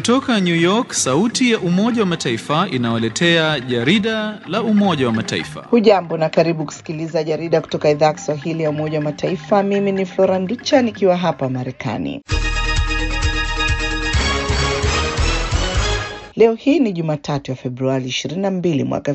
Kutoka New York, sauti ya Umoja wa Mataifa inawaletea jarida la Umoja wa Mataifa. Hujambo na karibu kusikiliza jarida kutoka idhaa ya Kiswahili ya Umoja wa Mataifa. Mimi ni Flora Nducha nikiwa hapa Marekani. Leo hii ni Jumatatu ya Februari 22 mwaka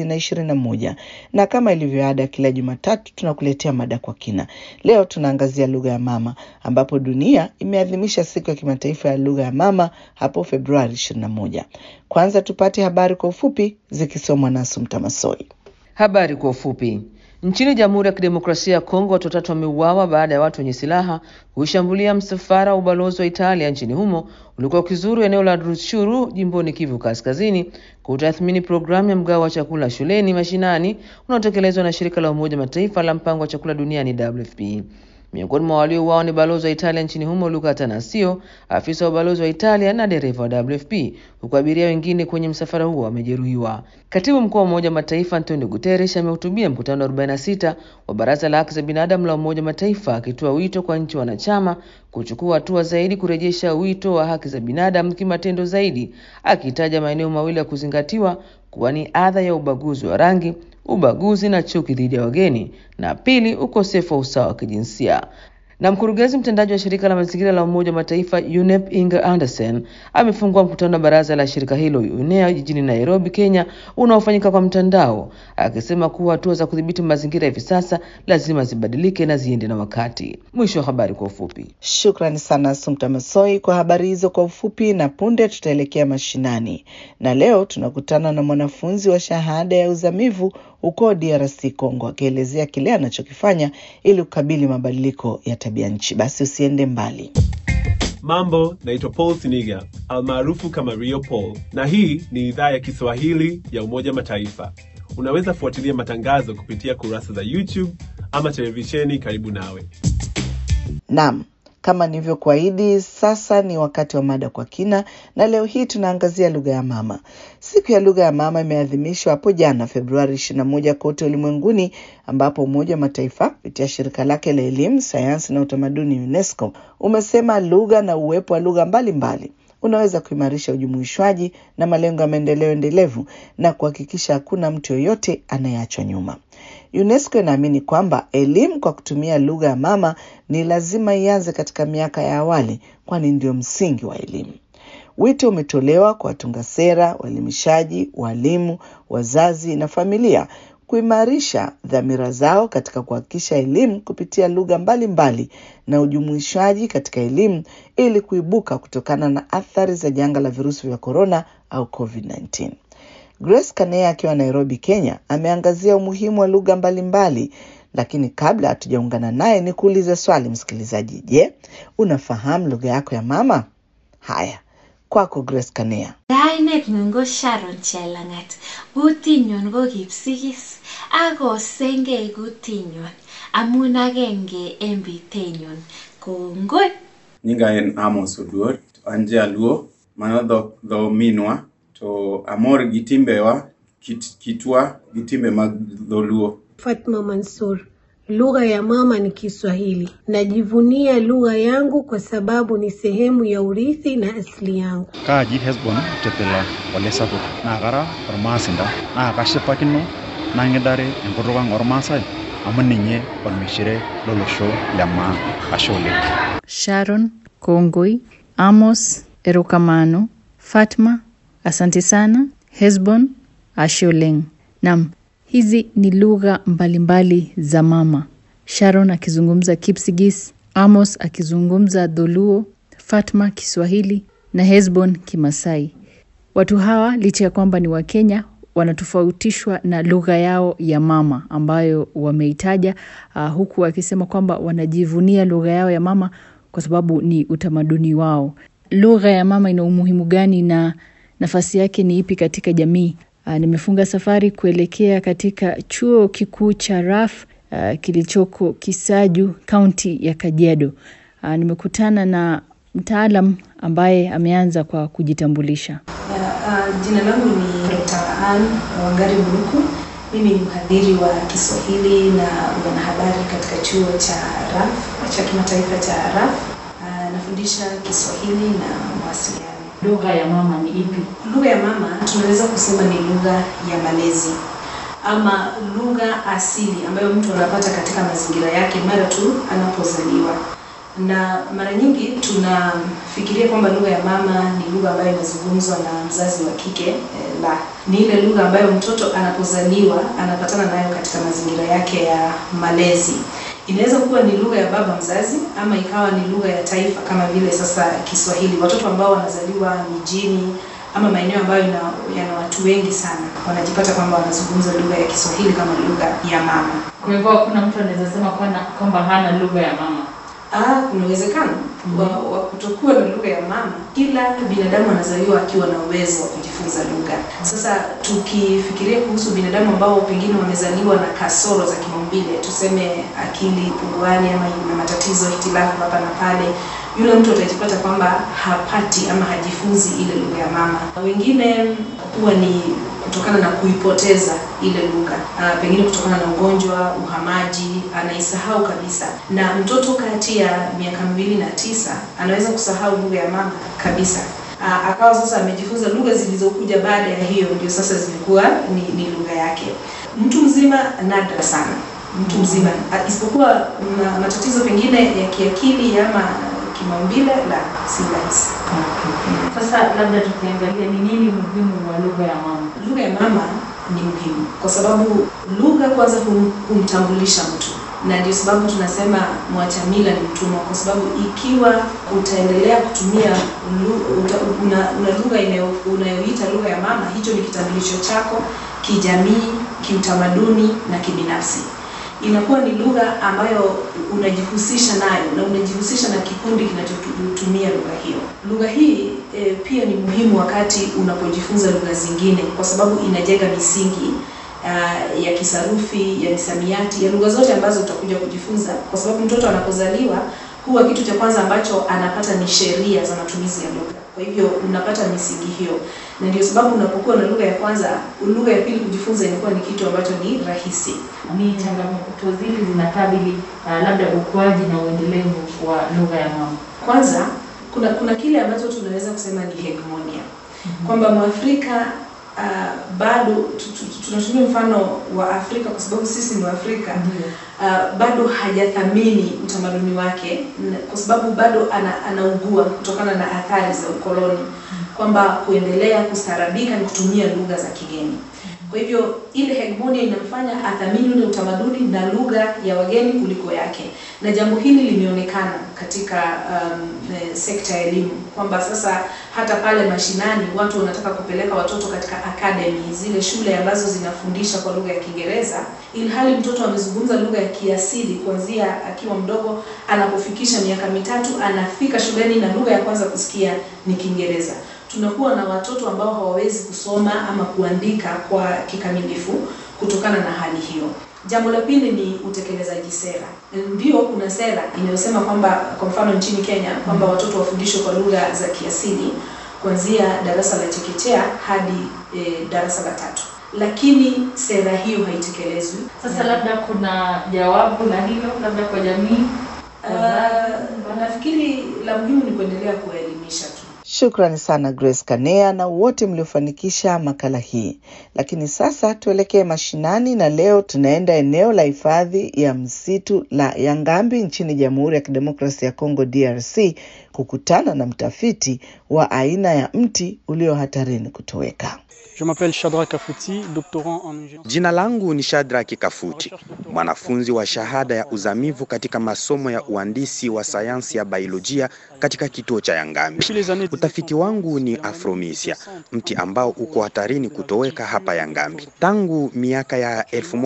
2021 na kama ilivyo ada kila Jumatatu tunakuletea mada kwa kina. Leo tunaangazia lugha ya mama ambapo dunia imeadhimisha siku ya kimataifa ya lugha ya mama hapo Februari 21. Kwanza tupate habari kwa ufupi zikisomwa na Sumta Masoi. Habari kwa ufupi. Nchini Jamhuri ya Kidemokrasia ya Kongo, watu watatu wameuawa baada ya watu wenye silaha kuishambulia msafara wa ubalozi wa Italia nchini humo ulikuwa ukizuru eneo la Rutshuru jimboni Kivu Kaskazini kutathmini programu ya mgao wa chakula shuleni mashinani unaotekelezwa na shirika la Umoja Mataifa la mpango wa chakula duniani WFP. Miongoni mwa waliouawa ni balozi wa Italia nchini humo Luca Tanasio, afisa wa ubalozi wa Italia na dereva wa WFP, huku abiria wengine kwenye msafara huo wamejeruhiwa. Katibu mkuu wa Umoja wa Mataifa Antonio Guterres amehutubia mkutano wa 46 wa Baraza la Haki za Binadamu la Umoja wa Mataifa akitoa wito kwa nchi wanachama kuchukua hatua zaidi kurejesha wito wa haki za binadamu kimatendo zaidi, akitaja maeneo mawili ya kuzingatiwa kuwa ni adha ya ubaguzi wa rangi ubaguzi na chuki dhidi ya wageni, na pili, ukosefu wa usawa wa kijinsia. Na mkurugenzi mtendaji wa shirika la mazingira la Umoja wa Mataifa UNEP Inger Anderson amefungua mkutano wa baraza la shirika hilo UNEA jijini Nairobi, Kenya, unaofanyika kwa mtandao, akisema kuwa hatua za kudhibiti mazingira hivi sasa lazima zibadilike na ziende na wakati. Mwisho wa habari kwa ufupi. Shukrani sana Sumta Masoi kwa habari hizo kwa ufupi, na punde tutaelekea mashinani, na leo tunakutana na mwanafunzi wa shahada ya uzamivu huko DRC Congo, akielezea kile anachokifanya ili kukabili mabadiliko ya tabia nchi. Basi usiende mbali. Mambo, naitwa Paul Siniga almaarufu kama Rio Paul, na hii ni idhaa ya Kiswahili ya Umoja Mataifa. Unaweza fuatilia matangazo kupitia kurasa za YouTube ama televisheni karibu nawe. Naam, kama nilivyokuahidi, sasa ni wakati wa mada kwa kina, na leo hii tunaangazia lugha ya mama. Siku ya lugha ya mama imeadhimishwa hapo jana Februari 21 kote ulimwenguni, ambapo Umoja wa Mataifa kupitia shirika lake la elimu, sayansi na utamaduni UNESCO umesema lugha na uwepo wa lugha mbalimbali unaweza kuimarisha ujumuishwaji na malengo ya maendeleo endelevu na kuhakikisha hakuna mtu yoyote anayeachwa nyuma. UNESCO inaamini kwamba elimu kwa kutumia lugha ya mama ni lazima ianze katika miaka ya awali, kwani ndio msingi wa elimu. Wito umetolewa kwa watunga sera, waelimishaji, walimu, wazazi na familia kuimarisha dhamira zao katika kuhakikisha elimu kupitia lugha mbalimbali na ujumuishaji katika elimu ili kuibuka kutokana na athari za janga la virusi vya korona au COVID-19. Grace Kanea akiwa Nairobi, Kenya, ameangazia umuhimu wa lugha mbalimbali, lakini kabla hatujaungana naye ni kuuliza swali msikilizaji. Je, unafahamu lugha yako ya mama? Haya, kwako Grace Kanea. Kainet nyun ko Sharon Chelangat. Kutinyon ko Kipsigis ak osengei kutinyon amun agenge en bitenyun. Kongoi. Nyinga en Amos Oduor, an jaluo, mano dho, dho minwa, to amor gi timbewa, kit, kitwa gi timbe mag dholuo. Fatma Mansur. Lugha ya mama ni Kiswahili. Najivunia lugha yangu kwa sababu ni sehemu ya urithi na asili yangu. Kaaji Hesbon Tetela Ole Sapuk naa kara ormaasinda naa kashipakino nang'idare enkutuk ang' ormaasai amu ninye ormishire lolosho le maa. Ashe oleng. Sharon Kongoi, Amos Erokamano, Fatma asante sana, Hesbon ashe oleng. Naam, hizi ni lugha mbalimbali za mama. Sharon akizungumza Kipsigis, Amos akizungumza Dholuo, Fatma Kiswahili na Hesbon Kimasai. Watu hawa licha ya kwamba ni Wakenya wanatofautishwa na lugha yao ya mama ambayo wameitaja, uh, huku wakisema kwamba wanajivunia lugha yao ya mama kwa sababu ni utamaduni wao. Lugha ya mama ina umuhimu gani na nafasi yake ni ipi katika jamii? Uh, nimefunga safari kuelekea katika chuo kikuu cha RAF uh, kilichoko Kisaju, kaunti ya Kajiado. Uh, nimekutana na mtaalam ambaye ameanza kwa kujitambulisha. Uh, uh, jina langu ni Dr. Ann Wangari Buruku. Mimi ni mhadhiri wa Kiswahili na wanahabari katika chuo cha RAF cha kimataifa cha RAF. Uh, nafundisha Kiswahili na mawasiliano. Lugha ya mama ni ipi? Lugha ya mama tunaweza kusema ni lugha ya malezi ama lugha asili ambayo mtu anapata katika mazingira yake mara tu anapozaliwa. Na mara nyingi tunafikiria kwamba lugha ya mama ni lugha ambayo inazungumzwa na mzazi wa kike eh, la ni ile lugha ambayo mtoto anapozaliwa anapatana nayo katika mazingira yake ya malezi. Inaweza kuwa ni lugha ya baba mzazi ama ikawa ni lugha ya taifa kama vile sasa Kiswahili. Watoto ambao wanazaliwa mijini ama maeneo ambayo ina, yana watu wengi sana wanajipata kwamba wanazungumza lugha ya Kiswahili kama lugha ya mama. Kwa hivyo hakuna mtu anaweza sema kwana- kwamba hana lugha ya mama. Ah, kuna uwezekano wa, wa kutokuwa na lugha ya mama. Kila binadamu anazaliwa akiwa na uwezo wa kujifunza lugha. Sasa tukifikiria kuhusu binadamu ambao pengine wamezaliwa na kasoro za kimaumbile, tuseme akili punguani ama na matatizo hitilafu hapa na pale, yule mtu atajipata kwamba hapati ama hajifunzi ile lugha ya mama. Wengine huwa ni kutokana na kuipoteza ile lugha ah, pengine kutokana na ugonjwa, uhamaji, anaisahau kabisa. Na mtoto kati ya miaka miwili na tisa anaweza kusahau lugha ya mama kabisa. Ah, akawa sasa amejifunza lugha zilizokuja baada ya hiyo, ndio sasa zimekuwa ni, ni lugha yake. Mtu mzima nadra sana, mtu mzima ah, isipokuwa na matatizo pengine ya kiakili ama kimaumbile, la si rahisi. Sasa labda tukiangalia ni nini muhimu wa lugha ya mama. Lugha ya mama ni muhimu kwa sababu lugha kwanza hum, humtambulisha mtu, na ndio sababu tunasema mwacha mila ni mtumwa, kwa sababu ikiwa utaendelea kutumia lu- uta, una, una lugha inayo- unayoita lugha ya mama, hicho ni kitambulisho chako kijamii, kiutamaduni na kibinafsi inakuwa ni lugha ambayo unajihusisha nayo na unajihusisha na kikundi kinachotumia lugha hiyo. Lugha hii e, pia ni muhimu wakati unapojifunza lugha zingine, kwa sababu inajenga misingi uh, ya kisarufi, ya misamiati, ya lugha zote ambazo utakuja kujifunza, kwa sababu mtoto anapozaliwa huwa kitu cha kwanza ambacho anapata ni sheria za matumizi ya lugha. Kwa hivyo unapata misingi hiyo, na ndio sababu unapokuwa na lugha ya kwanza, lugha ya pili kujifunza inakuwa ni kitu ambacho ni rahisi. Ni changamoto zili zinakabili uh, labda ukuaji na uendelevu wa lugha ya mama. Kwanza kuna kuna kile ambacho tunaweza kusema ni hegemonia kwamba Mwafrika uh, bado tu- tu- tunatumia mfano wa Afrika kwa sababu sisi ni Waafrika uh, bado hajathamini utamaduni wake na- kwa sababu bado ana, anaugua kutokana na athari za ukoloni kwamba kuendelea kustaarabika ni kutumia lugha za kigeni. Kwa hivyo ile hegemonia inamfanya athamini ule utamaduni na lugha ya wageni kuliko yake, na jambo hili limeonekana katika um, eh, sekta ya elimu kwamba sasa hata pale mashinani watu wanataka kupeleka watoto katika academy, zile shule ambazo zinafundisha kwa lugha ya Kiingereza, ilhali mtoto amezungumza lugha ya kiasili kuanzia akiwa mdogo, anapofikisha miaka mitatu anafika shuleni na lugha ya kwanza kusikia ni Kiingereza tunakuwa na watoto ambao hawawezi kusoma ama kuandika kwa kikamilifu kutokana na hali hiyo. Jambo la pili ni utekelezaji sera. Ndio kuna sera inayosema kwamba kwa mfano nchini Kenya kwamba watoto wafundishwe kwa lugha za kiasili kuanzia darasa la chekechea hadi e, darasa la tatu, lakini sera hiyo haitekelezwi. Sasa labda kuna jawabu la hilo labda kwa jamii. Uh, nafikiri la muhimu ni kuendelea kuwaelimisha tu. Shukrani sana Grace Kanea na wote mliofanikisha makala hii. Lakini sasa tuelekee mashinani, na leo tunaenda eneo la hifadhi ya msitu la Yangambi nchini Jamhuri ya Kidemokrasia ya Kongo DRC kukutana na mtafiti wa aina ya mti ulio hatarini kutoweka. Je m'appelle Shadrack Kafuti, doctorant en ingénierie. Jina langu ni Shadraki Kafuti, mwanafunzi wa shahada ya uzamivu katika masomo ya uhandisi wa sayansi ya biolojia katika kituo cha Yangambi. Utafiti wangu ni Afromisia, mti ambao uko hatarini kutoweka hapa Yangambi. Tangu miaka ya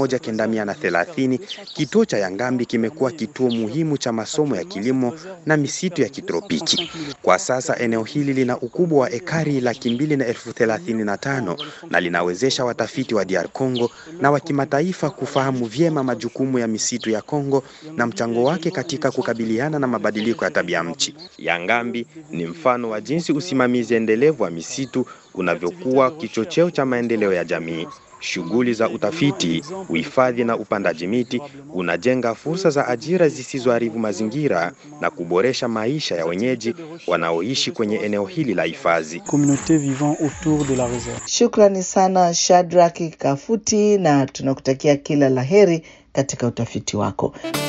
1930 kituo cha Yangambi kimekuwa kituo muhimu cha masomo ya kilimo na misitu ya kitropiki. Kwa sasa eneo hili lina ukubwa wa ekari laki mbili na elfu thelathini na tano na linawezesha watafiti wa DR Congo na wa kimataifa kufahamu vyema majukumu ya misitu ya Kongo na mchango wake katika kukabiliana na mabadiliko ya tabia nchi. Yangambi ni mfano wa jinsi usimamizi endelevu wa misitu unavyokuwa kichocheo cha maendeleo ya jamii. shughuli za utafiti, uhifadhi na upandaji miti unajenga fursa za ajira zisizoharibu mazingira na kuboresha maisha ya wenyeji wanaoishi kwenye eneo hili la hifadhi. Communautés vivant autour de la réserve. Shukrani sana Shadraki Kafuti, na tunakutakia kila laheri katika utafiti wako.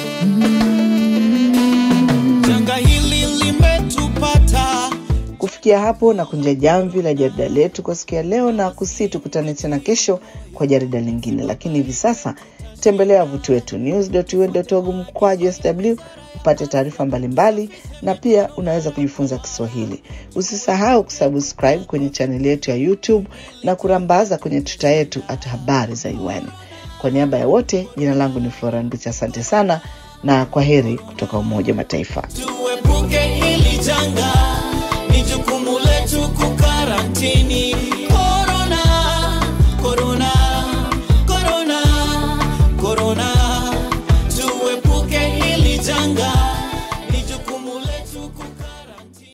Janga hili limetupata Kufikia hapo na kunja jamvi la jarida letu kwa siku ya leo, na kusi tukutane tena kesho kwa jarida lingine, lakini hivi sasa tembelea wavuti wetu news.un.org mkwaju sw upate taarifa mbalimbali, na pia unaweza kujifunza Kiswahili. Usisahau kusubscribe kwenye chaneli yetu ya YouTube na kurambaza kwenye tuta yetu at habari za UN. Kwa niaba ya wote, jina langu ni Flora Nducha. Asante sana na kwa heri kutoka Umoja wa Mataifa. tuepuke hili janga, ni jukumu letu kukarantini. Corona, corona, corona, corona.